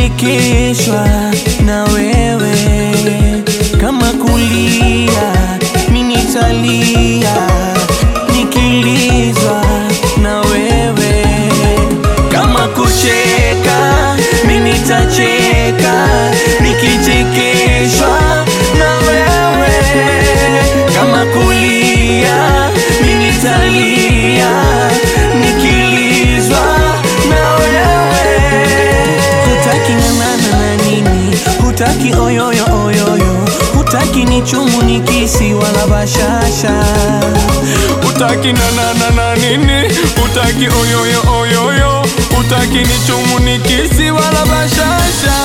nikichekeshwa na wewe, kama kulia mi nitalia, nikilizwa na wewe, kama kucheka mi nitacheka, nikichekeshwa na wewe, kama kulia mi nitalia, nikilizwa na wewe hutaki ng'ang'ana na nini, hutaki oyoyo oyoyo, hutaki ni chumu ni kisi wala bashasha, Utaki na na na na nini? Utaki oyoyo oyoyo, utaki ni chumu ni kisi wala bashasha.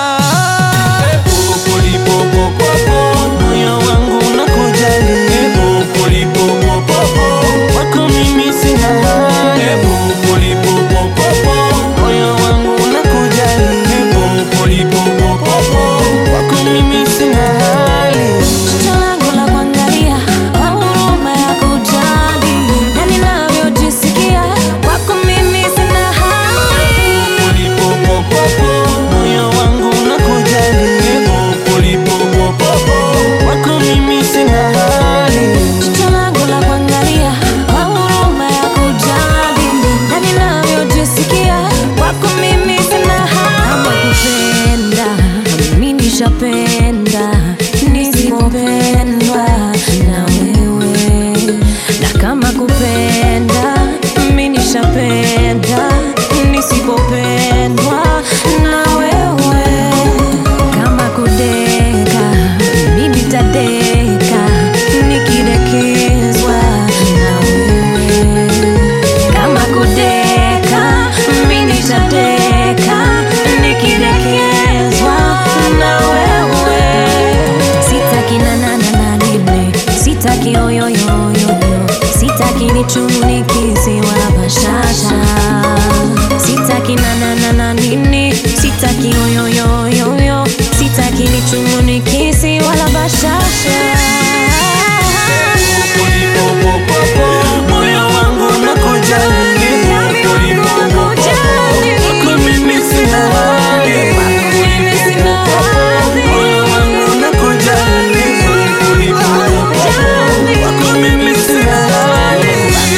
moyo wangu unakujali, wako mimi sina hali, moyo wangu unakujali, wako mimi sina hali. Jicho langu la kuangalia, kwa huruma ya kujali, na ninavyojisikia, kwako mimi sina hali. moyo wangu unakujali, wako mimi sina hali. Jicho langu la kuangalia, kwa huruma ya kujali, na ninavyojisikia, kwako mimi sina hali. Kama kupenda, mimi nishapenda, nisipopendwa na wewe. Na kama kupenda, mimi nishapenda, nisipopendwa na wewe. Kama kudeka, mimi nitadeka, nikidekezwa na wewe. Kama kudeka, mimi nitadeka, nikidekezwa na wewe. Sitaki na na na na nini, sitaki oyoyoyoyo, sitaki ni chumu ni kisi wala bashasha. Sitaki na na na na nini, sitaki oyoyoyoyo, sitaki ni chumu ni kisi wala bashasha. moyo wangu unakujali, wako mimi sina hali. Moyo wangu unakujali, wako mimi sina hali.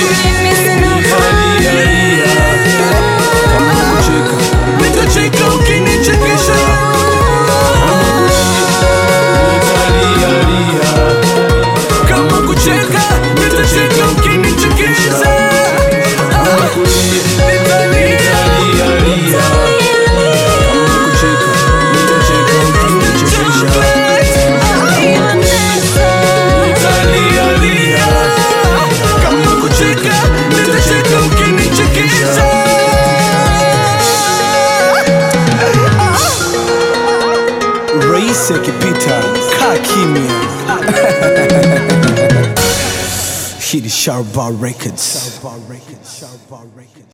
Nitacheka ukinichekesha, kama kucheka, nitacheka ukinichekesha. Nitalia, nitalia, lia. Kama kucheka, nitacheka ukinichekesha. Rais akipita kaa kimya. Hii ni Sharba Records.